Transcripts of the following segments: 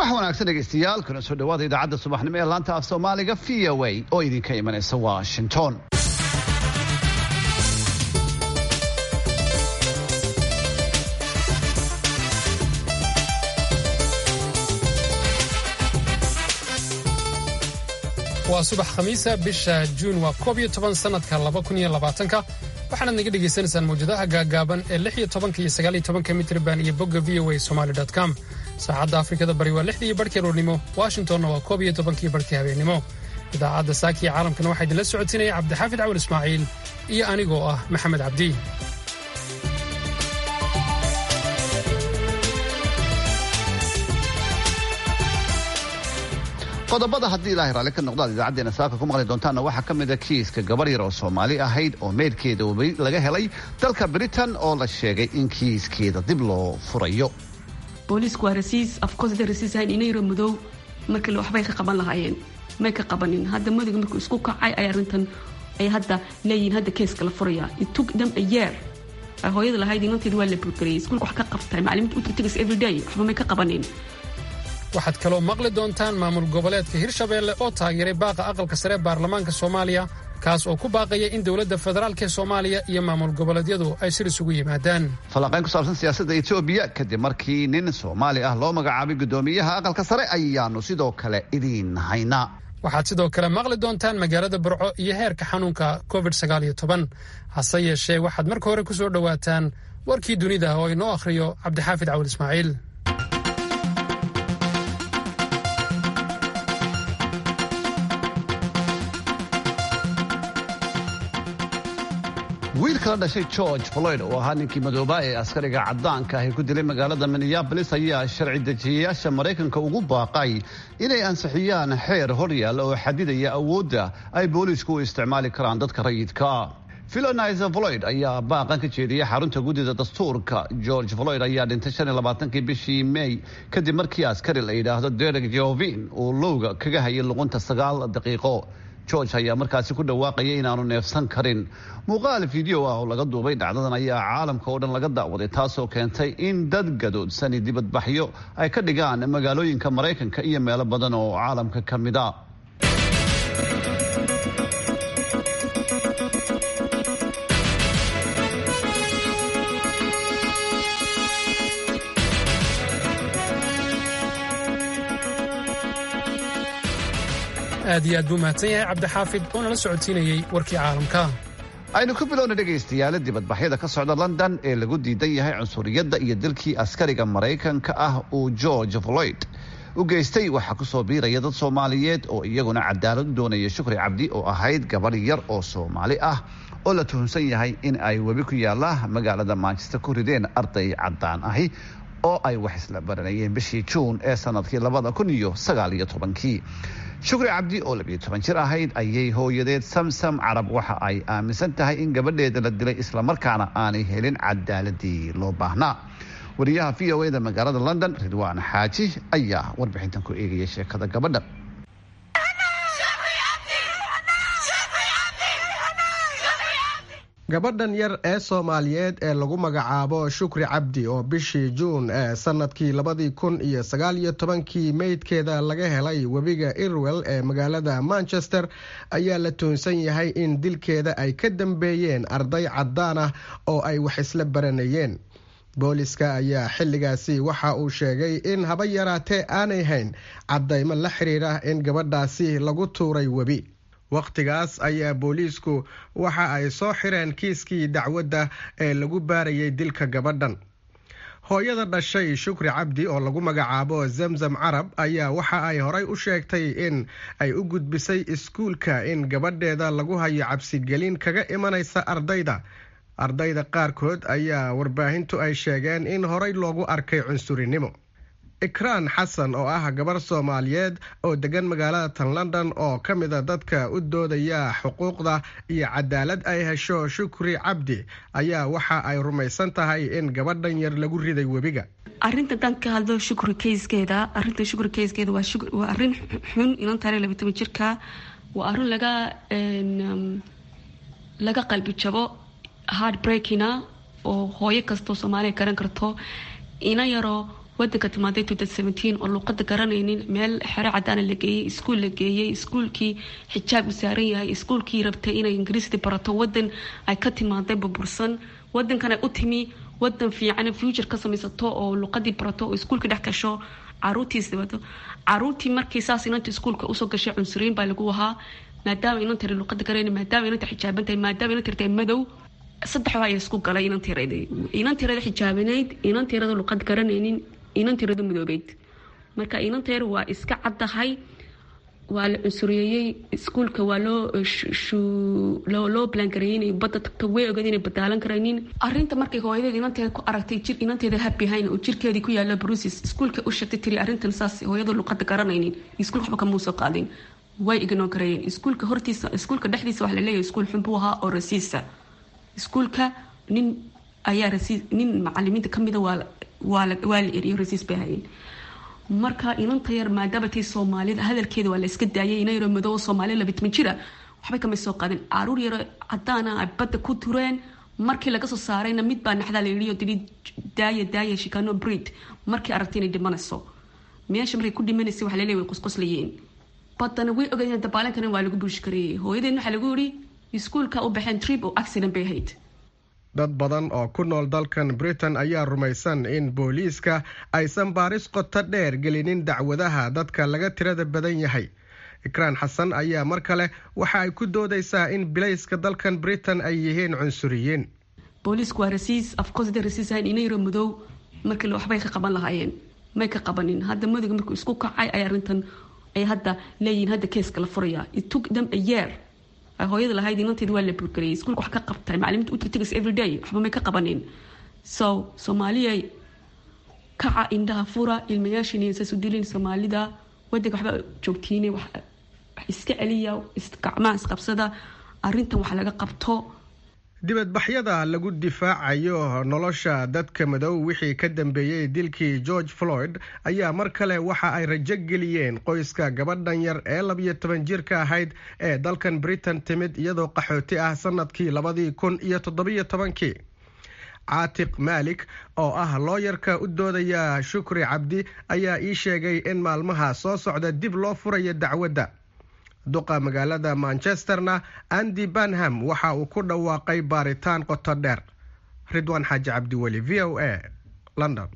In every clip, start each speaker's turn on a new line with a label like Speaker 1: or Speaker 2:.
Speaker 1: subax wanaagsan dhegaystayaal kuna soo dhawaada idaacadda subaxnimo ee laanta af soomaaliga v o a oo idinka imanaysa washington
Speaker 2: waa subax khamiisa bisha juun waa koob iyo toban sannadka laba kun iyo labaatanka waxaanaad naga dhegaysanaysaan mawjadaha gaagaaban ee lix iyo tobanka iyo sagaal iyo tobanka mitrban iyo bogga v o a somali com saacadda afrikada bari waa lixdii barhkii roornimo washingtonna waa koob iyo tobankii barhkii habeennimo idaacadda saakiya caalamkana waxaa idinla socotinaya cabdixaafid cawal ismaaciil iyo anigoo ah maxamed cabdi
Speaker 1: qodobada haddii ilaahay raalli ka noqdaad idaacaddeena saaka ku maqli doontaanna waxaa ka mida kiiska gabar yar oo soomaali ahayd oo meydkeeda laga helay dalka britain oo la sheegay in kiiskeeda dib loo furayo
Speaker 3: booliisku waa rasiis afkoos haday rasiis ahayn inayro madow markale waxbay ka qaban lahaayeen may ka qabanin hadda madowga markuu isku kacay ay arrintan ay hadda leeyihiin hadda keeska la furaya it took them a year hooyada lahayd inanteeda waa la burgariyay iskuulka wax ka qabtay macalimiinta u tirtigas everyday waxba may ka qabanin
Speaker 2: waxaad kaloo maqli doontaan maamul goboleedka hirshabeelle oo taageeray baaqa aqalka sare baarlamaanka soomaaliya kaas oo ku baaqaya in dowladda federaalk ee soomaaliya iyo maamul goboleedyadu ay sir isugu yimaadaan
Speaker 1: falanqayn ku saabsan siyaasadda etoobiya kadib markii nin soomaali ah loo magacaabay guddoomiyaha aqalka sare ayaanu sidoo kale idiin haynaa
Speaker 2: waxaad sidoo kale maqli doontaan magaalada burco iyo heerka xanuunka covid hase yeeshee waxaad marka hore ku soo dhowaataan warkii dunida oo inoo akhriyo cabdixaafid cawil ismaaciil
Speaker 1: wiilka la dhashay george floyd oo ahaa ninkii madoobaa ee askariga caddaanka ahi ku dilay magaalada minneabolis ayaa sharci dejiyayaasha maraykanka ugu baaqay inay ansixiyaan xeer horyaal oo xadidaya awoodda ay booliisku u isticmaali karaan dadka rayidka philonizer floyd ayaa baaqan ka jeediyay xarunta guddida dastuurka george floyd ayaa dhintay shan iyo labaatankii bishii may kadib markii askari la yidhaahdo derek jovin uu lowga kaga hayay luqunta sagaal daqiiqo george ayaa markaasi ku dhawaaqayay inaanu neefsan karin muuqaal fideo ah oo laga duubay dhacdadan ayaa caalamka oo dhan laga daawaday taasoo keentay in dad gadoodsani dibadbaxyo ay ka dhigaan magaalooyinka maraykanka iyo meelo badan oo caalamka ka mid a
Speaker 2: aad iyo aad buu mahadsan yahay cabdixaafid oo nala socodsiinayey warkii caalamka
Speaker 1: aynu ku bilowna dhegaystayaala dibadbaxyada ka socda london ee lagu diidan yahay cunsuriyadda iyo dilkii askariga maraykanka ah uu george floyd u geystay waxaa kusoo biiraya dad soomaaliyeed oo iyaguna cadaalad u doonaya shukri cabdi oo ahayd gabadh yar oo soomaali ah oo la tuhunsan yahay in ay webi ku yaalla magaalada manchester ku rideen arday caddaan ahi oo ay wax isla baranayeen bishii juun ee sanadkii labada kun iyo sagaal iyo tobankii shukri cabdi oo labiyo toban jir ahayd ayay hooyadeed samsam carab waxa ay aaminsan tahay in gabadheeda la dilay islamarkaana aanay helin cadaaladii loo baahnaa wariyaha v o eda magaalada london ridwaan xaaji ayaa warbixintan ku eegaya sheekada gabadha
Speaker 4: gabadhan yar ee soomaaliyeed ee lagu magacaabo shukri cabdi oo bishii juun ee sanadkii labadii kun iyo sagaal iyo tobankii meydkeeda laga helay webiga irwell ee magaalada manchester ayaa la tuhunsan yahay in dilkeeda ay ka dambeeyeen arday caddaan ah oo ay wax isla baranayeen booliska ayaa xilligaasi waxa uu sheegay in haba yaraatee aanay hayn caddaymo la xiriira in gabadhaasi lagu tuuray webi wakhtigaas ayaa booliisku waxa ay soo xireen kiiskii dacwadda ee lagu baarayay dilka gabadhan hooyada dhashay shukri cabdi oo lagu magacaabo zamzam carab ayaa waxa ay horay u sheegtay in ay u gudbisay iskuulka in gabadheeda lagu hayo cabsigelin kaga imanaysa ardayda ardayda qaarkood ayaa warbaahintu ay sheegeen in horay loogu arkay cunsurinimo ikraan xasan oo ah gabar soomaaliyeed oo degan magaalada tan london oo ka mida dadka u doodaya xuquuqda iyo cadaalad ay hesho shukri cabdi ayaa waxa ay rumaysan tahay in gabadhan yar lagu riday webiga
Speaker 3: arinta dan ka hadlo shukri kayskeeda arinta shukri kayskeeda waa arin xun inan taare laba toban jirka waa arin laga laga qalbi jabo hard breakina oo hooyo kastoo soomaaliya garan karto ina yaroo wadanka timaaday oo luuqada garanaynin meel xero cadaana la geeyey iskuul la geeyey iskuulkii xijaab u saaran yahay iskuulkii rabtay inay ingiriisdi barato wadan ay ka timaaday burbursan wadankana u timi wadan fiican future ka samaysato oo luuqadii barato oo iskuulka dhex gasho caruurtiis wato caruurtii markii saas inanta iskuulka usoo gashay cunsuriyin baa lagu ahaa maadaama inanta luuqada garanaynin maadaama inanta xijaaban tahay maadaama inanta tahay madow saddex waa isku galay inantiirada inantiirada xijaabanayd inantiirada luuqad garanaynin inantiirada madoobeyd marka inanteer waa iska caddahay waa la cunsuriyeeyey iskuulka waa loo loo balangareeyey inay badda tagto way ogeed inay badaalan karaynin arinta markay hooyadeed inanteeda ku aragtay jir inanteeda habihayn oo jirkeedii ku yaala brusis iskuulka u sheegtay tiri arrintan saas hooyada luuqada garanaynin iskuulka waxba kamuu soo qaadin way ignoon karayeen iskuulka hortiisa iskuulka dhexdiisa waxa laleeyahay iskuul xun buu ahaa oo rasiisa iskuulka nin ayaa rasiis nin macalimiinta kamida waa waa la eriyo rasiis bay hayeen marka inanta yar maadaama tay soomaalida hadalkeeda waa la iska daayay ina yaro madow soomaaliya labitman jira waxbay kamay soo qaadeen caruur yaro cadaana ay badda ku tureen markii laga soo saarayna mid baa naxdaa la yidhi oo tiri daaya daaya shikano breed markii aragtay inay dhimanayso meesha markay ku dhimanaysay waxa laleeyahay way qusquslayeen baddana way ogaayeen dabaalankan waa lagu buushi kareeyay hooyadeen waxaa lagu yidhi iskuulka u baxeen trip oo accident bay ahayd
Speaker 4: dad badan oo ku nool dalkan britain ayaa rumaysan in booliiska aysan baaris qoto dheer gelinin dacwadaha dadka laga tirada badan yahay ikraan xasan ayaa mar kale waxa ay ku doodaysaa in bilayska dalkan britain ay yihiin cunsuriyiin
Speaker 3: booliisku waa rasiis afkoosda rasiis ahayn inayro madow markii waxbay ka qaban lahaayeen may ka qabanin hadda madowga markuu isku kacay ay arrintan ay hadda leeyihiin hadda keeska la furaya it took them a year hooyada lahayd inanteed waa la burgariyay iskuulka wax ka qabtay macalimiinta u tagtagas everyday waxba may ka qabanin so soomaaliya kaca indhaha fura ilmayaashin saas u dilin soomaalida wadanka waxba joogtiine wax iska celiya gacmaha isqabsada arrintan wax laga qabto
Speaker 4: dibadbaxyada lagu difaacayo nolosha dadka madow wixii ka dambeeyey dilkii george floyd ayaa mar kale waxa ay rajo geliyeen qoyska gabadhan yar ee labiyo toban jirka ahayd ee dalkan britain timid iyadoo qaxooti ah sanadkii labadii kun iyo toddobiyo tobankii caatiq maalik oo ah looyarka u doodaya shukri cabdi ayaa ii sheegay in maalmaha soo socda dib loo furayo dacwadda duqa magaalada manchesterna andy banham waxa uu ku dhawaaqay baaritaan qoto dheer ridwaan xaaji cabdiweli v o a london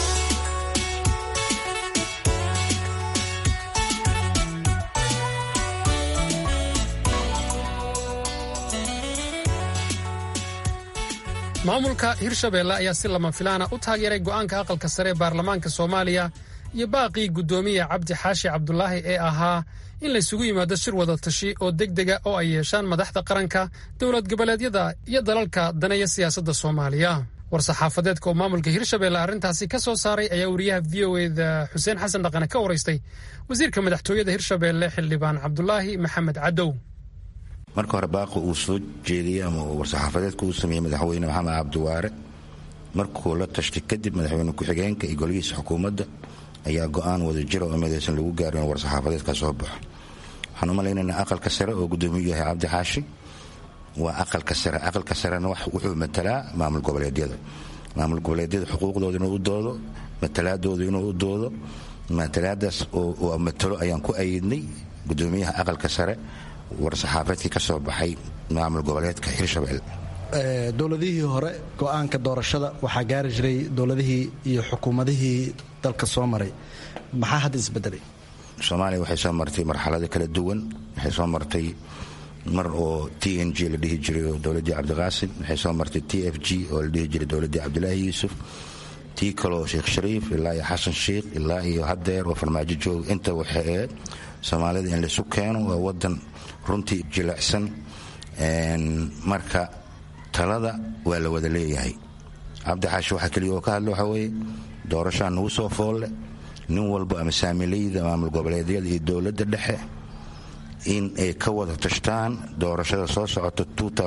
Speaker 2: maamulka hirshabeelle ayaa si lama filaana u taageeray go'aanka aqalka sare ee baarlamaanka soomaaliya iyo baaqii guddoomiya cabdi xaashi cabdulaahi ee ahaa in laysugu yimaado shir wada tashi oo deg dega oo ay yeeshaan madaxda qaranka dowlad goboleedyada iyo dalalka daneeya siyaasadda soomaaliya war-saxaafadeedka oo maamulka hirshabeelle arrintaasi ka soo saaray ayaa wariyaha v o eda xuseen xasan dhaqane ka waraystay wasiirka madaxtooyada hirshabeelle xildhibaan cabdulaahi maxamed cadow
Speaker 5: marka hore baaqi uu soo jeediyey ama war-saxaafadeedka uu sameeyey madaxweyne maxamed cabdiwaare markuu la tashtay kadib madaxweyne ku-xigeenka iyo golihiisa xukuumadda ayaa go-aan wada jira oo midaysan lagu gaaro in war-saxaafadeed ka soo baxo waxaan u malaynaynaa aqalka sare oo guddoomiyu yahay cabdi xaashi waa aqalka sare aqalka sarena wuxuu matalaa maamul goboleedyada maamul goboleedyada xuquuqdooda inuu u doodo matalaadooda inuu u doodo matalaadaas oo matalo ayaan ku ayidnay guddoomiyaha aqalka sare war-saxaafaedkii ka soo baxay maamul goboleedka hirshabelle
Speaker 6: dowladihii hore go-aanka doorashada waxaa gaari jiray dowladihii iyo xukuumadihii dalka soo maray maxaa hadda isbedelay
Speaker 5: soomaaliya waxay soo martay marxalado kala duwan waxay soo martay mar oo t n g la dhihi jiray oo dowladdii cabdiqaasim waxay soo martay t f g oo la dhihi jiray dowladdii cabdilaahi yuusuf tii kaleo sheekh shariif ilaa iyo xasan sheikh ilaa iyo hadeer oo farmaajo jooga inta waxay ahayd soomaalida in laysu keeno waa wadan runtii jilicsan marka talada waa la wada leeyahay cabdi xaashi waxaa keliya oo ka hadla waxaa weeye doorashaa nagu soo foolle nin walba ama saamilayda maamul goboleedyada iyo dowladda dhexe in ay ka wada tashtaan doorashada soo socota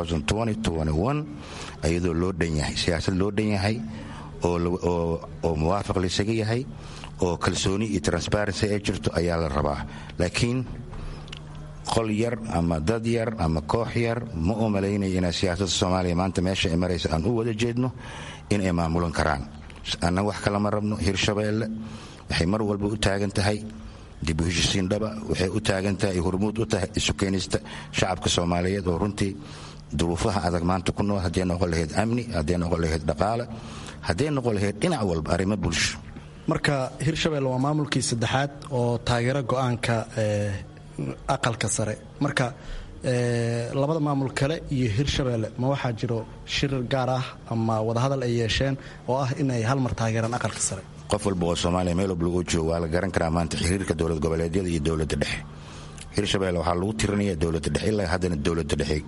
Speaker 5: iyadoo loo dhan yahay siyaasad loo dhan yahay oo muwaafaq laysaga yahay oo kalsooni iyo transparency ay jirto ayaa la rabaa laakiin qol yar ama dad yar ama koox yar ma u malaynaya inaa siyaasadda soomaaliya maanta meesha ay maraysa aan u wada jeedno in ay maamulan karaan annaga wax kalama rabno hirshabeelle waxay mar walba u taagan tahay dib u heshisiin dhaba waxay u taagan tahay hormuud u tahay isu keenista shacabka soomaaliyeed oo runtii duruufaha adag maanta ku nool hadday noqon lahayd amni hadday noqon lahayd dhaqaale hadday noqon lahayd dhinac walba arrimo bulsho
Speaker 6: marka hirshabelle waa maamulkii saddexaad oo taageero go-aanka aqalka sare marka labada maamul kale iyo hirshabelle ma waxaa jiro shir gaar ah ama wadahadal ay yeesheen oo ah in ay hal mar taageeraan aqalka sare
Speaker 5: qof walba oo soomaaliya meel walba lagu joogo waa la garan karaa maanta xiriirka dowlad goboleedyada iyo dowladda dhexe hirshabelle waxaa lagu tirinaya dowladda dhexe ilaa haddana dowladda dhexe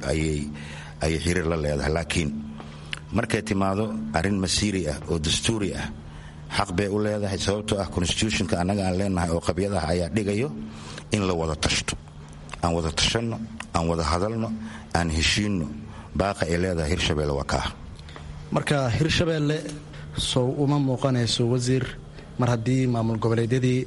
Speaker 5: ayay xiriir la leedahay laakiin markay timaado arrin masiiri ah oo dastuuri ah xaq bay u leedahay sababtoo ah constitutionka annaga aan leenahay oo qabyadaha ayaa dhigayo in la wada tashto aan wada tashanno aan wada hadalno aan heshiinno baaqa ay leedahay hirshabelle waa kaa
Speaker 6: marka hirshabelle sow uma muuqanayso wasiir mar haddii maamul goboleedyadii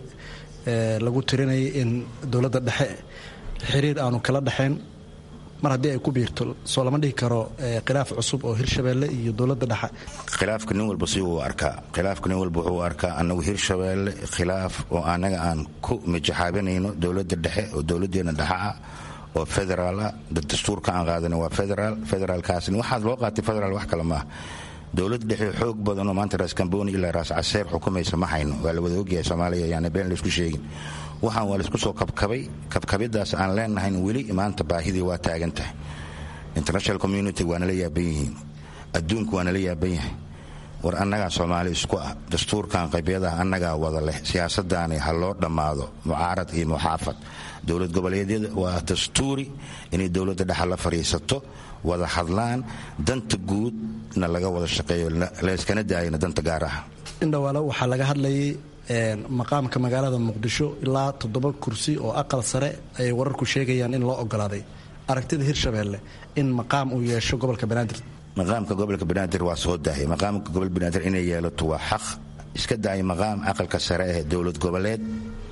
Speaker 6: lagu tirinayay in dowladda dhexe xiriir aanu kala dhexayn mar haddii ay ku biirto soo lama dhihi karo khilaaf cusub oo hirshabelle iyo dowladda dhexe
Speaker 5: khilaafka nin walba si uu arkaa khilaafka nin walba wuxuu arkaa annagu hirshabelle khilaaf oo annaga aan ku mijaxaabinayno dowladda dhexe oo dowladdeena dhexe ah oo federaal ah dastuurka aan qaadana waa federaal federaalkaasni waxaad loo qaatay federaal wax kale maaha dowlad dhexe xoog badanoo maanta raas kamboni ilaa raas caseer xukumaysa ma hayno waa la wada ogyahay soomaaliya yaana been laysku sheegin waxaan waa laysku soo kabkabay kabkabidaas aan leenahayn weli maanta baahidii waa taagan tahay international community waa nala yaaban yihiin adduunku waa nala yaaban yahay war annagaa soomaali isku ah dastuurkan qabyadaha annagaa wada leh siyaasadaani ha loo dhammaado mucaarad iyo muxaafad dowlad goboleedyada waa dastuuri inay dowladda dhexa la fadhiisato wada hadlaan danta guudna laga wada shaqeeyo layskana daayana danta gaar ah
Speaker 6: indhawaale waxaa laga hadlayay maqaamka magaalada muqdisho ilaa toddoba kursi oo aqal sare ayay wararku sheegayaan in loo ogolaaday aragtida hirshabelle in maqaam uu yeesho gobolka banaadir
Speaker 5: maqaamka gobolka banaadir waa soo dahay maqaamka gobolka banaadir inay yeelato waa xaq iska daaya maqaam aqalka sare ee dowlad goboleed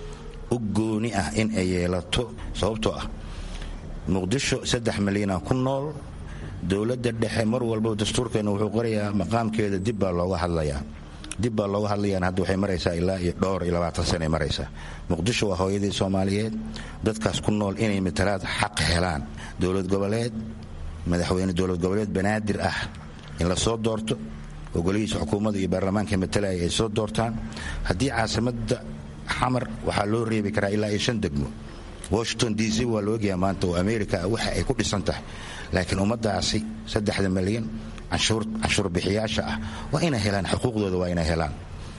Speaker 5: u gooni ah in ay yeelato sababtoo ah muqdisho saddex milyana ku nool dowladda dhexe mar walba dastuurkeena wuxuu qorayaa maqaamkeeda dib baa looga hadlayaa dib baa looga hadlayaan hadda waxay maraysaa ilaa iyo dhowr iyo labaatan sana ay maraysaa muqdisho waa hooyadii soomaaliyeed dadkaas ku nool inay matalaad xaq helaan dowlad goboleed madaxweyne dowlad goboleed banaadir ah in la soo doorto oo golihiisa xukuumadda iyo baarlamaanka matalaya ay soo doortaan haddii caasimadda xamar waxaa loo reebi karaa ilaa iyo shan degmo washington d c waa la ogyaha maanta oo america waxa ay ku dhisan tahay laakiin ummadaasi saddexda milyan canshuur bixiyaasha ah waa inay helaan xuquuqdooda waa inay helaan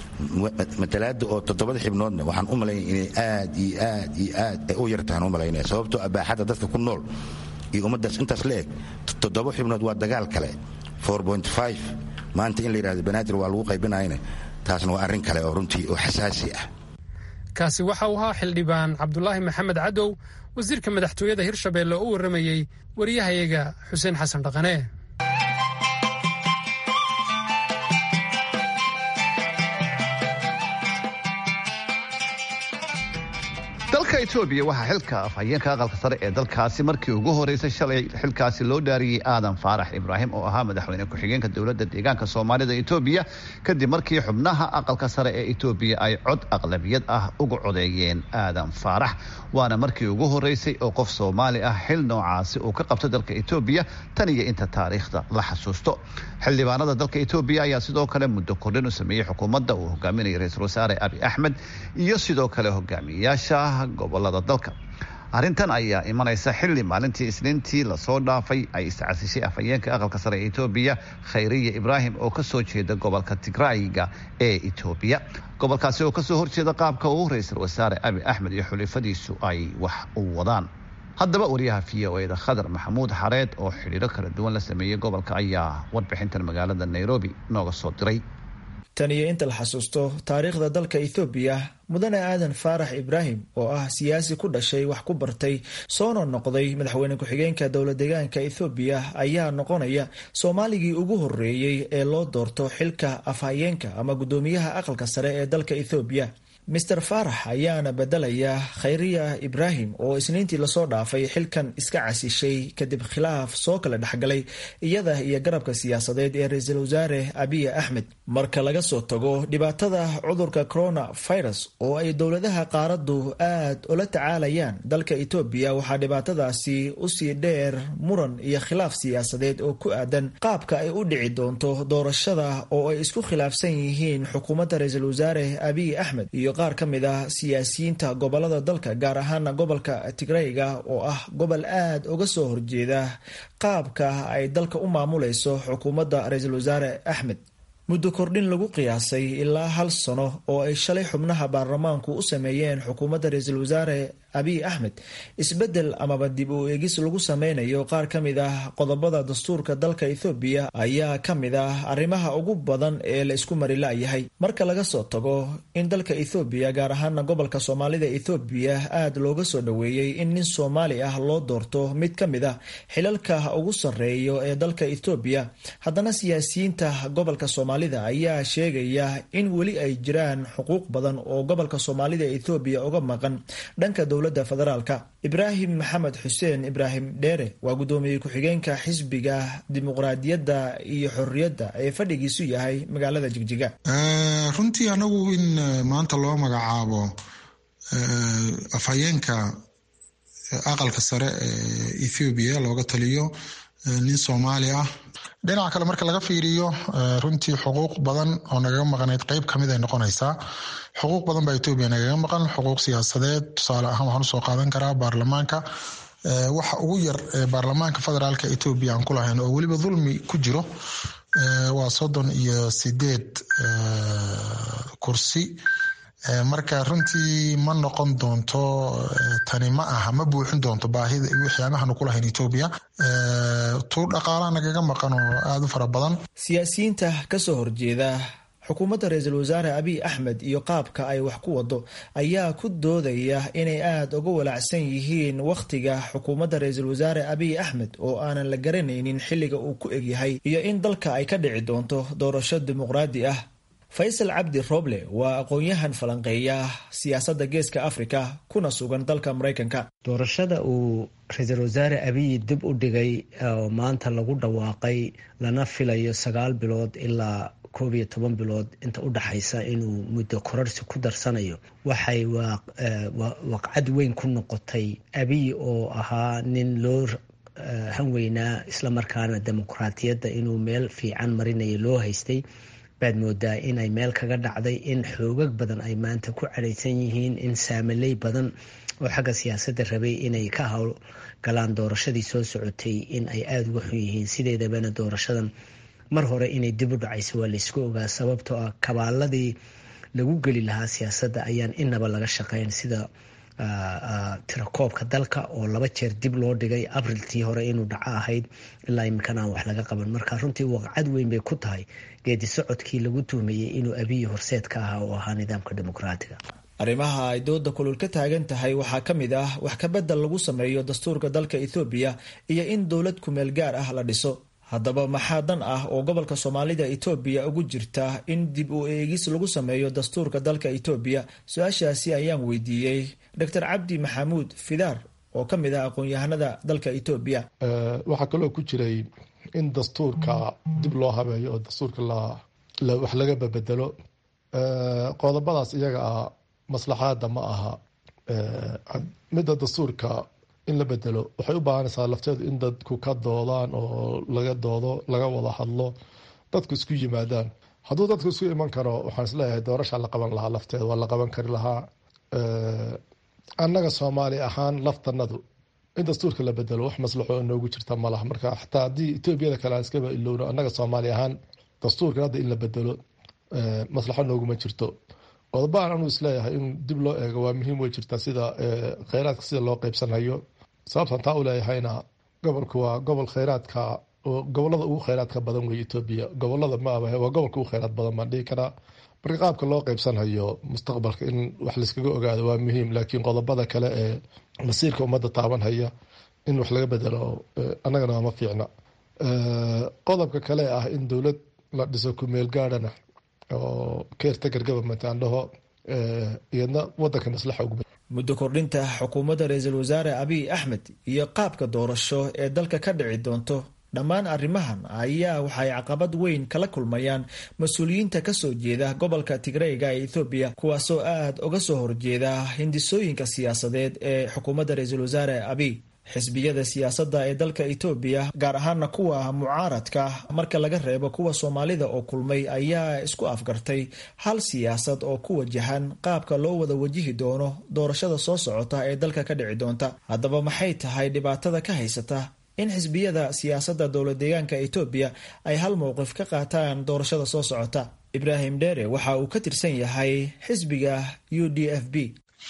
Speaker 5: matalaada oo toddobada xibnoodna waxaan u malaynaya inay aad iyo aad iyo aad ay u yartahan u malaynaya sababtoo abaaxadda dadka ku nool iyo ummaddaas intaas la eg toddoba xibnood waa dagaal kale maanta in la yidhahdo banaadir waa lagu qaybinayna taasna waa arrin kale oo runtii oo xasaasi ah
Speaker 2: kaasi waxa uu ahaa xildhibaan cabdulaahi maxamed cadow wasiirka madaxtooyada hirshabelle oo u warramayey wariyahayaga xuseen xasan dhaqane
Speaker 1: dalka etoobiya waxaa xilka afhayeenka aqalka sare ee dalkaasi markii ugu horeysay shalay xilkaasi loo dhaariyey aadan faarax ibraahim oo ahaa madaxweyne ku-xigeenka dowladda deegaanka soomaalida etoobiya kadib markii xubnaha aqalka sare ee etoobiya ay cod aqlabiyad ah uga codeeyeen aadan faarax waana markii ugu horeysay oo qof soomaali ah xil noocaasi uu ka qabto dalka etoobiya tan iyo inta taariikhda la xasuusto xildhibaanada dalka etoobiya ayaa sidoo kale muddo kordhin u sameeyey xukuumadda uu hogaaminayay ra-iisul wasaare abi axmed iyo sidoo kale hogaamiyayaasha gobolada dalka arrintan ayaa imanaysa xilli maalintii isniintii lasoo dhaafay ay iscasishay afhayeenka aqalka sare ee etoobiya khayriya ibraahim oo kasoo jeeda gobolka tigraayiga ee etoobiya gobolkaasi oo kasoo horjeeda qaabka uu ra-iisul wasaare abi axmed iyo xulifadiisu ay wax u wadaan haddaba wariyaha v o eda khadar maxamuud xareed oo xidhiiro kala duwan la sameeyey gobolka ayaa warbixintan magaalada nairobi nooga soo diray
Speaker 7: tan iyo inta la xasuusto taariikhda dalka ethoobiya mudane aadan faarax ibraahim oo ah siyaasi ku dhashay wax ku bartay soona noqday madaxweyne ku-xigeenka dowla deegaanka ethoobiya ayaa noqonaya soomaaligii ugu horeeyey ee loo doorto xilka afhayeenka ama guddoomiyaha aqalka sare ee dalka ethoobiya master faarax ayaana bedelaya khayriya ibraahim oo isniintii lasoo dhaafay xilkan iska casishay kadib khilaaf soo kala dhexgalay iyada iyo garabka siyaasadeed ee ra-iisul wasaare abiy axmed marka laga soo tago dhibaatada cudurka coronavirus oo ay dowladaha qaaradu aad ula tacaalayaan dalka etoobiya waxaa dhibaatadaasi usii dheer muran iyo khilaaf siyaasadeed oo ku aadan qaabka ay u dhici doonto doorashada oo ay isku khilaafsan yihiin xukuumadda ra-iisul wasaare abiy axmed iyo qaar ka mid ah siyaasiyiinta gobolada dalka gaar ahaana gobolka tigreyga oo ah gobol aad uga soo horjeeda qaabka ay dalka u maamulayso xukuumadda ra-iisul wasaare axmed muddo kordhin lagu qiyaasay ilaa hal sano oo ay shalay xubnaha baarlamaanku u sameeyeen xukuumadda ra-iisul wasaare abiy axmed isbedel amaba dib u eegis lagu sameynayo qaar ka mid ah qodobada dastuurka dalka ethoobiya ayaa ka mid ah arrimaha ugu badan ee la isku mari la-yahay marka laga soo tago in dalka ethoobiya gaar ahaana gobolka soomaalida ethoobiya aad looga soo dhoweeyey in nin soomaali ah loo doorto mid ka mid ah xilalka ugu sarreeyo ee dalka ethoobiya haddana siyaasiyiinta gobolka soomaalida ayaa sheegaya in weli ay jiraan xuquuq badan oo gobolka soomaalida ethoobiya uga maqan dhanka dowladda federaalka ibraahim maxamed xuseen ibraahim dheere waa guddoomiye ku-xigeenka xisbiga dimuqraadiyadda iyo xorriyadda ee fadhigiisu yahay magaalada jigjiga
Speaker 8: runtii anagu in maanta loo magacaabo afhayeenka aqalka sare ee ethoobiya looga taliyo nin soomaali ah dhinaca kale marka laga fiiriyo runtii xuquuq badan oo nagaga maqnayd qeyb kamid ay noqonaysaa xuquuq badan baa etoobiya nagaga maqan xuquuq siyaasadeed tusaale ahaan waxaan usoo qaadan karaa baarlamaanka waxa ugu yar baarlamaanka federaalka etoobiya aan ku lahayn oo weliba dulmi ku jiro waa soddon iyo sideed kursi marka runtii ma noqon doonto tani ma aha ma buuxin doonto baahida waxyaabahanu ku lahayn etoobiya tuu dhaqaalaha nagaga maqan oo aada u fara badan
Speaker 7: siyaasiyiinta kasoo horjeeda xukuumadda ra-iisul wasaare abiy axmed iyo qaabka ay wax ku wado ayaa ku doodaya inay aada uga walaacsan yihiin wakhtiga xukuumadda ra-iisul wasaare abiy axmed oo aanan la garanaynin xilliga uu ku egyahay iyo in dalka ay ka dhici doonto doorasho dimuqraadi ah faysal cabdi roble waa aqoon-yahan falanqeeya siyaasadda geeska afrika kuna sugan dalka maraykanka
Speaker 9: doorashada uu ra-iisul wasaare abiy dib u dhigay oo maanta lagu dhawaaqay lana filayo sagaal bilood ilaa koob iyo toban bilood inta u dhaxaysa inuu muddo kororsi ku darsanayo waxay waqcad weyn ku noqotay abiy oo ahaa nin loo hanweynaa islamarkaana dimuqraatiyadda inuu meel fiican marinayo loo haystay baad moodaa inay meel kaga dhacday in xoogag badan ay maanta ku cadhaysan yihiin in saamaley badan oo xagga siyaasadda rabay inay ka howl galaan doorashadii soo socotay in ay aada uga xun yihiin sideedabana doorashadan mar hore inay dib u dhacayso waa laysku ogaa sababtoo ah kabaaladii lagu geli lahaa siyaasadda ayaan inaba laga shaqeyn sida tirakoobka dalka oo laba jeer dib loo dhigay abriltii hore inuu dhaco ahayd ilaa imikan aan wax laga qaban marka runtii waqcad weyn bay ku tahay geedi socodkii lagu tuhmayey inuu abiyi horseed ka ahaa oo ahaa nidaamka dimuqraatiga
Speaker 7: arrimaha ay dooda kulul ka taagan tahay waxaa ka mid ah wax kabedel lagu sameeyo dastuurka dalka ethoobiya iyo in dowlad kumeel gaar ah la dhiso haddaba maxaa dan ah oo gobolka soomaalida etoobiya ugu jirta in dib u eegis lagu sameeyo dastuurka dalka etoobiya su-aashaasi ayaan weydiiyey doctor cabdi maxamuud fidaar oo ka mid ah aqoon-yahanada dalka etoobiya
Speaker 10: waxaa kaloo ku jiray in dastuurka dib loo habeeyo oo dastuurka wax laga babedelo qodobadaas iyaga ah maslaxaada ma aha midda dastuurka in la bedelo waxay u baahanaysaa lafteedu in dadku ka doodaan oo laga doodo laga wada hadlo dadku isku yimaadaan hadduu dadku isku iman karo waxaan isleeyahay doorasha la qaban lahaa lafteeda waa la qaban kari lahaa annaga soomaali ahaan laftanadu in dastuurka la bedelo wax maslaxo noogu jirta malaha marka xataa haddii etoobiyada kale aan iskaba ilowno annaga soomaali ahaan dastuurkan hadda in la bedelo maslaxo nooguma jirto qodobahan anuu isleeyahay in dib loo eego waa muhiim way jirtaa sida kheyraadka sida loo qeybsanhayo sababtan taa u leeyahayna gobolku waa gobol kheyraadka gobolada ugu kheyraadka badan wey etoobiya gobolada maaba waa gobolka ugu kheyraad badan baan dhihi karaa marka qaabka loo qeybsanhayo mustaqbalka in wax layskaga ogaado waa muhiim laakiin qodobada kale ee masiirka ummadda taabanhaya in wax laga bedelo annagana waa ma fiicna qodobka kale ah in dowlad la dhiso kumeel gaadhana oo caretaker government aan dhaho iyadna wadanka maslaxa ugu
Speaker 7: muddo kordhinta xukuumadda ra-iisul wasaare abiy axmed iyo qaabka doorasho ee dalka ka dhici doonto dhammaan arrimahan ayaa waxay caqabad weyn kala kulmayaan mas-uuliyiinta kasoo jeeda gobolka tigreyga ee ethoobiya kuwaasoo aad uga soo horjeeda hindisooyinka siyaasadeed ee xukuumadda ra-iisul wasaare abiy xisbiyada siyaasadda ee dalka etoobiya gaar ahaana kuwa mucaaradka marka laga reebo kuwa soomaalida oo kulmay ayaa isku afgartay hal siyaasad oo ku wajahan qaabka loo wada wajihi doono doorashada soo socota ee dalka ka dhici doonta haddaba maxay tahay dhibaatada ka haysata in xisbiyada siyaasadda dowlad deegaanka etoobiya ay hal mowqif ka qaataan doorashada soo socota ibraahim dheere waxa uu ka tirsan yahay xisbiga u d f b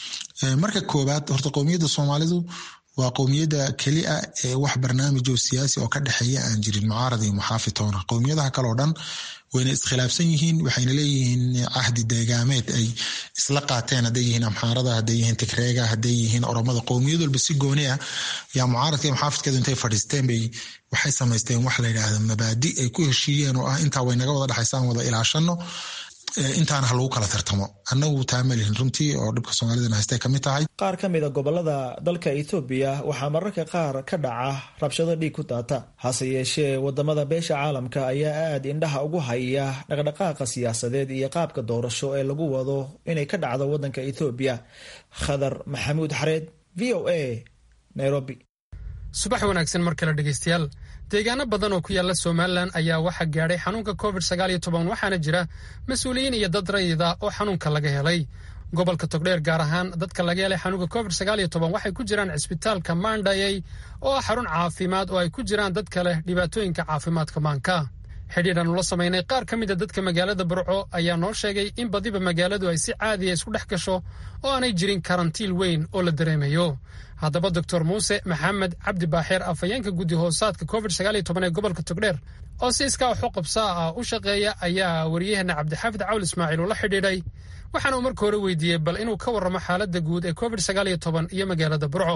Speaker 8: marka koowaad horta qowmiyadda soomaalidu waa qowmiyadda keli a ee wax barnaamij oo siyaasi oo ka dhexeeya aan jirin mucaarad iyo muxaafi toona qowmiyadaha kale oo dhan wayna iskhilaafsan yihiin waxayna leeyihiin cahdi deegaameed ay isla qaateen hadday yihiin amxaarada hadday yihiin tigreega hadday yihiin oromada qowmiyad walba si gooni ah yaa mucaaradka iyo muxaafidkeedu intay fadhiisteen bay waxay samaysteen wax la yidhaahda mabaadi ay ku heshiiyeen oo ah intaa way naga wada dhexaysaan wada ilaashano intaana ha lagu kala tartamo annagu taa malihin runtii oo dhibka soomaalidana haystay ka mid tahay
Speaker 7: qaar ka mid a gobolada dalka ethoobiya waxaa mararka qaar ka dhaca rabshado dhiig ku daata hase yeeshee wadamada beesha caalamka ayaa aad indhaha ugu haya dhaqdhaqaaqa siyaasadeed iyo qaabka doorasho ee lagu wado inay ka dhacdo wadanka ethoobiya khadar maxamuud xareed v o a nairobi
Speaker 2: subax wanaagsan mar kale dhegeystayaal deegaano badan oo ku yaalla somalilan ayaa waxaa gaadhay xanuunka covid sagaal iyo toban waxaana jira mas-uuliyiin iyo dad rayida oo xanuunka laga helay gobolka togdheer gaar ahaan dadka laga helay xanuunka covid sagaal iyo toban waxay ku jiraan cisbitaalka maandhayey oo ah xarun caafimaad oo ay ku jiraan dad kale dhibaatooyinka caafimaadka maanka xidhiidhan ula samaynay qaar ka mid a dadka magaalada burco ayaa noo sheegay in badiba magaaladu ay si caadiya isku dhex gasho oo aanay jirin karantiil weyn oo la dareemayo haddaba doctor muuse maxamed cabdi baaxeer afhayeenka guddi hoosaadka covid sagaal iyo toban ee gobolka togdheer oo si iskaa waxu qabsaa ah u shaqeeya ayaa wariyaheenna cabdixaafid cawl ismaaciil ula xidhiidhay waxaana uu marka hore weydiiyey bal inuu ka warramo xaaladda guud ee covid sagaal iyo toban iyo magaalada burco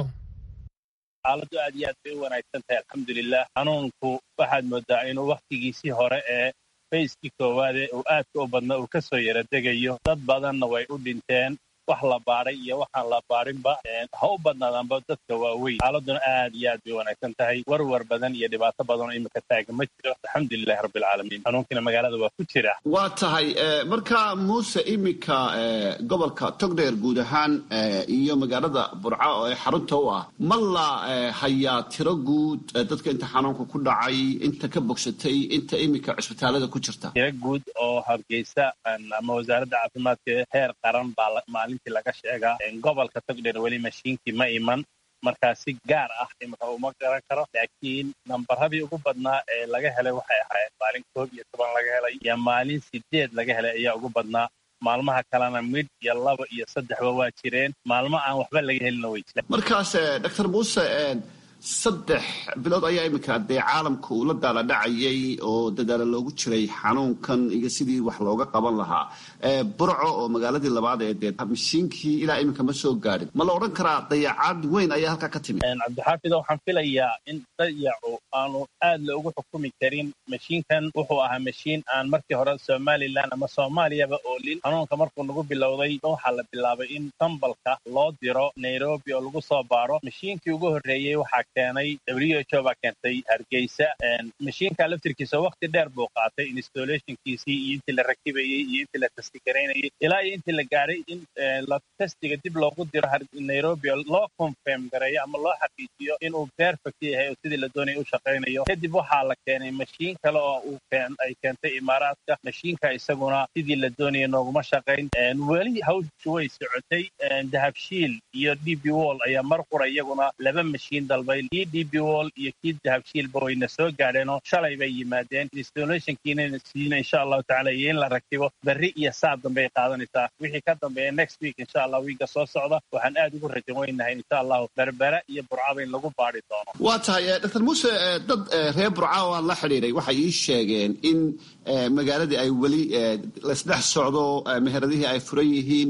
Speaker 11: xaaladdu aad iyo aad bay u wanaagsan tahay alxamdulilah xanuunku waxaad moodaa inuu wakhtigiisii hore ee fayskii koowaade uu aadka u badna uu ka soo yara degayo dad badanna way u dhinteen wax la baadhay iyo waxaan la baadhinba ha u badnaadaanba dadka waaweyn xaaladuna aad iyo aad bay wanaagsan tahay warwar badan iyo dhibaato badan oo imika taaga ma jiro alxamdulilahi rabbilcaalamiin xanuunkiina magaalada waa ku jira
Speaker 1: waa tahay marka muuse iminka gobolka togdheer guud ahaan iyo magaalada burca oo ee xarunta u ah ma la hayaa tiro guud dadka inta xanuunka ku dhacay inta ka bogsatay inta iminka cisbitaalada ku jirta
Speaker 11: tiro guud oo hargeysa ama wasaaradda caafimaadka heer qaran baa maalintii laga sheegaa gobolka togdheer weli mashiinkii ma iman markaa si gaar ah imika uma garan karo laakiin nambaradii ugu badnaa ee laga helay waxay ahayd maalin koob iyo toban laga helay iyo maalin sideed laga helay ayaa ugu badnaa maalmaha kalena mid iyo laba iyo saddexba waa jireen maalmo aan waxba laga helina way jireen
Speaker 1: markaas doctor muuse saddex bilood ayaa iminka dee caalamka uu la daala dhacayay oo dadaalo loogu jiray xanuunkan iyo sidii wax looga qaban lahaa burco oo magaaladii labaad ee dee mishiinkii ilaa iminka ma soo gaadhin ma la odhan karaa dayacaad weyn ayaa halkaa ka timid
Speaker 11: cabdixaafido waxaan filayaa in dayacu aanu aad loogu xukumi karin mashiinkan wuxuu ahaa mashiin aan markii hore somalilan ama soomaaliyaba oolin xanuunka markuu nagu bilowday waxaa la bilaabay in sambalka loo diro nairobi oo lagu soo baaro mashiinkii ugu horreeyey waxaa keenay w h o baa keentay hargeysa mashiinka laftirkiisa wakti dheer buu qaatay installationkiisii iyo intii la rakibayey iyo intii la testigaraynayay ilaa iyo intii la gaadhay in la testiga dib loogu diro nairobi oo loo confirm gareeyo ama loo xaqiijiyo inuu perfect yahay oo sidii la doonaya u shaqaynayo kadib waxaa la keenay mashiin kale oo uu ay keentay imaaraadka mashiinka isaguna sidii la doonaya nooguma shaqayn weli hawshu way socotay dahabshiil iyo d b wall ayaa mar qura iyaguna laba mashiin dalbay kii d b wall iyo kii dahabshiilba wayna soo gaadheenoo shalay bay yimaadeen installationkiina siina insha allahu tacala iyo in la rakibo berri iyo saad dambey qaadanaysaa wixii ka dambeeya next week insha allah wiiga soo socda waxaan aad ugu rajan weynahay insha allahu berbera iyo burcaba in lagu baadhi doono
Speaker 1: waa tahay doctor muuse dad reer burca oo aan la xidhiiday waxay ii sheegeen in magaaladii ay weli laysdhex socdo meheradihii ay furan yihiin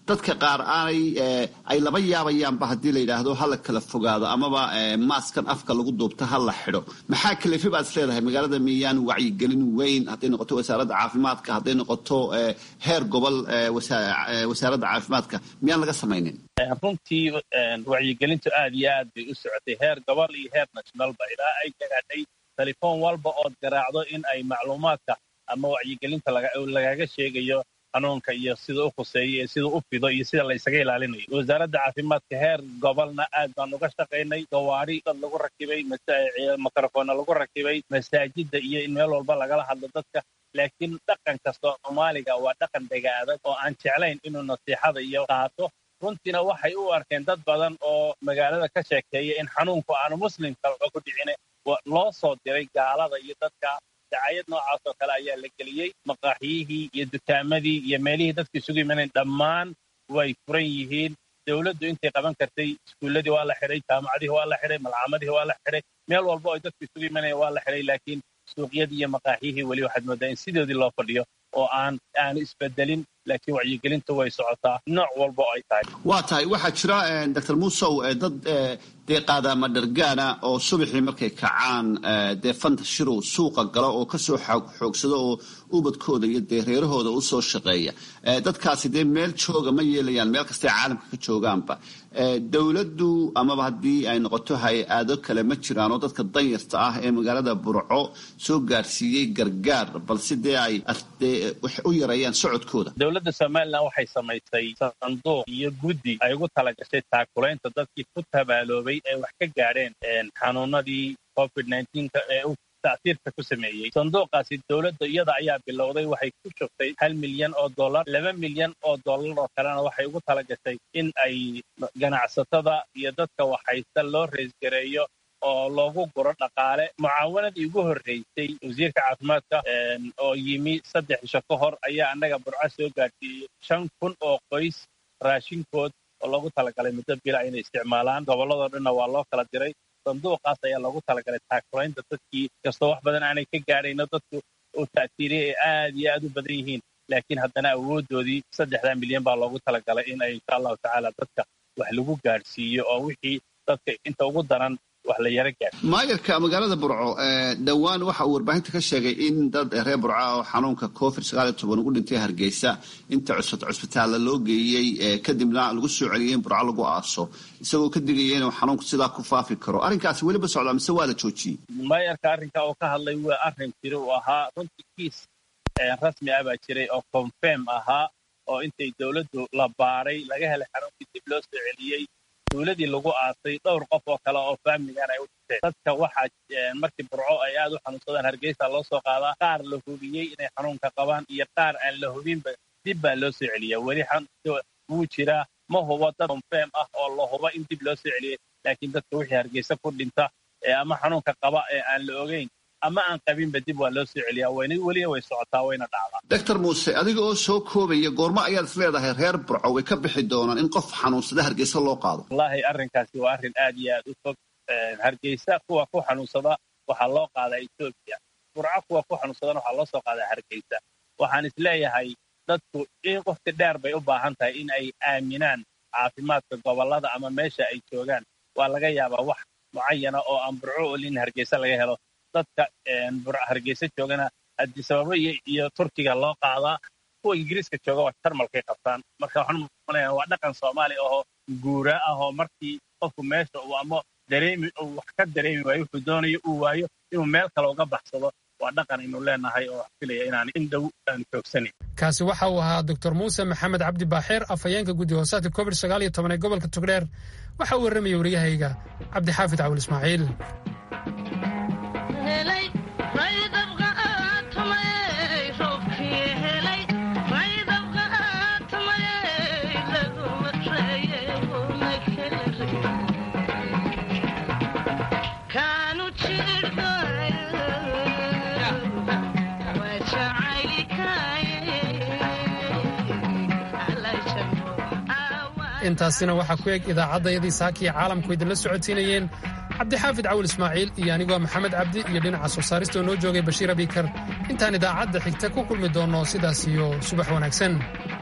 Speaker 1: dadka qaar aanay ay laba yaabayaanba haddii la yidhaahdo ha la kala fogaado amaba maaskan afka lagu duubto ha la xidho maxaa kalefi baad is leedahay magaalada miyaan wacyigelin weyn hadday noqoto wasaaradda caafimaadka hadday noqoto heer gobol wasaaradda caafimaadka miyaan laga samaynin
Speaker 11: runtii wacyigelintu aad iyo aad bay u socotay heer gobol iyo heer nationalba ilaa ay gaadhay telefoon walba ood garaacdo in ay macluumaadka ama wacyigelinta lagaga sheegayo xanuunka iyo sida u khuseeyo iyo sida u fido iyo sida la ysaga ilaalinayo wasaaradda caafimaadka heer gobolna aad baan uga shaqaynay gawaari dad lagu rakibay mikrofonna lagu rakibay masaajida iyo in meel walba lagala hadlo dadka laakiin dhaqanka soomaaliga waa dhaqan dhega adag oo aan jeclayn inuu nasiixada iyo qaato runtiina waxay u arkeen dad badan oo magaalada ka sheekeeya in xanuunku aanu muslimka ku dhicine loo soo diray gaalada iyo dadka dacayad noocaas oo kale ayaa la geliyey maqaaxiyihii iyo dukaamadii iyo meelihii dadka isugu imanayn dhammaan way furan yihiin dowladdu intay qaban kartay iskuulladii waa la xidhay jaamacadihii waa la xidhay malcaamadihii waa la xidhay meel walba oo dadku isugu imanaya waa la xidhay laakiin suuqyadii iyo maqaaxiyihii weli waxaad moodaa in sidoodii loo fadhiyo oo aan aanu isbedelin laakiin wacyigelintu way socotaa nooc walba oo ay tahay
Speaker 1: waa tahay waxaa jira doctor muusow dad dee qaadaama dhargaana oo subaxii markay kacaan dee fanta shirow suuqa gala oo kasoo xoogsada oo ubadkooda iyo dee reerahooda usoo shaqeeya dadkaasi dee meel jooga ma yeelayaan meel kastay caalamka ka joogaanba dowladdu amaba haddii ay noqoto hay-ado kale ma jiraan oo dadka danyarta ah ee magaalada burco soo gaarsiiyey gargaar balse dee ay u yareeyaan socodkooda
Speaker 11: dowladda somalilan waxay samaysay sanduuq iyo guddi ay ugu talagashay taakulaynta dadkii ku tabaaloobay ee wax ka gaadheen xanuunadii covid ee uu tacsiirka ku sameeyey sanduuqaasi dowladda iyada ayaa bilowday waxay ku shugtay hal milyan oo dollar laba milyan oo dollar oo kalena waxay ugu talagashay in ay ganacsatada iyo dadka waxhaysta loo reesgareeyo oo loogu guro dhaqaale mucaawanadii ugu horreysay wasiirka caafimaadka oo yimi saddex isho ka hor ayaa annaga burco soo gaadhsiiyey shan kun oo qoys raashinkood oo loogu talagalay muddo bila inay isticmaalaan gobolladoo dhanna waa loo kala diray sanduuqaas ayaa loogu talagalay taakulaynta dadkii kastoo wax badan aanay ka gaadhayno dadku uu ta'siiriyay ay aad iyo aad u badan yihiin laakiin haddana awooddoodii saddexdaa milyan baa loogu talagalay in ay insha allahu tacaala dadka wax lagu gaadhsiiyo oo wixii dadka inta ugu daran
Speaker 1: maayarka magaalada burco dhowaan waxa uu warbaahinta ka sheegay in dad reer burca oo xanuunka covid sagaal iyo toban ugu dhintay hargeysa inta cusbitaalla loo geeyey kadibna lagu soo celiyey in burco lagu aaso isagoo ka digaya inuu xanuunku sidaa ku faafi karo arrinkaasi weliba socdaa mise waa la joojiyey
Speaker 11: maayarka arrinka oo ka hadlay waa arrin jira uu ahaa runtii kiis rasmi ah baa jiray oo confirm ahaa oo intay dowladdu la baaray laga helay xanuunkii dib loo soo celiyey dowladii lagu aasay dhowr qof oo kale oo faamiligan ay u dhinteen dadka waxaa markii burco ay aad u xanuunsadaan hargeysa loo soo qaadaa qaar la hubiyey inay xanuunka qabaan iyo qaar aan la hubinba dib baa loo soo celiya weli wuu jiraa ma hubo dad confirm ah oo la hubo in dib loo soo celiyey laakiin dadka wixii hargeysa ku dhinta ama xanuunka qaba ee aan la ogeyn ama aan qabinba dib waa loo soo celiyaa weliba way socotaa wayna dhacdaa
Speaker 1: doctor muuse adiga oo soo koobaya goormo ayaad is leedahay reer burco way ka bixi doonaan in qof xanuunsada hargeysa loo qaado
Speaker 11: wallaahi arrinkaasi waa arrin aad iyo aad u fog hargeysa kuwa ku xanuunsada waxaa loo qaadaa etoobiya burco kuwa ku xanuunsadana waxaa loo soo qaadaa hargeysa waxaan is leeyahay dadku in waqti dheer bay u baahan tahay in ay aaminaan caafimaadka gobollada ama meesha ay joogaan waa laga yaabaa wax mucayana oo aan burco olin hargeysa laga helo dadka hargeysa joogana adisababo iyo turkiga loo qaadaa kuwa ingiriiska jooga waa jarmalkay qabtaan marka waxaan umaleynaa waa dhaqan soomaali ahoo guura ah oo markii qofku meesha uu ama dareemi uu wax ka dareemi waayo wuxuu doonayo uu waayo inuu meel kale uga baxsado waa dhaqan aynu leenahay oo wax filaya inaan in dhow aanu joogsanin
Speaker 2: kaasi waxa uu ahaa doctor muuse maxamed cabdi baaxeer afhayeenka guddi hoosaadka covid sagaal iyo toban ee gobolka togdheer waxa uu warramaya waryahayga cabdixaafid cawil ismaaciil intaasina waxaa ku eg idaacaddayadii saakiya caalamku idinla socotiinayeen cabdixaafid cawil ismaaciil iyo anigoo maxamed cabdi iyo dhinaca soo saarista oo noo joogay bashiir abikar intaan idaacadda xigta ku kulmi doonno sidaas iyo subax wanaagsan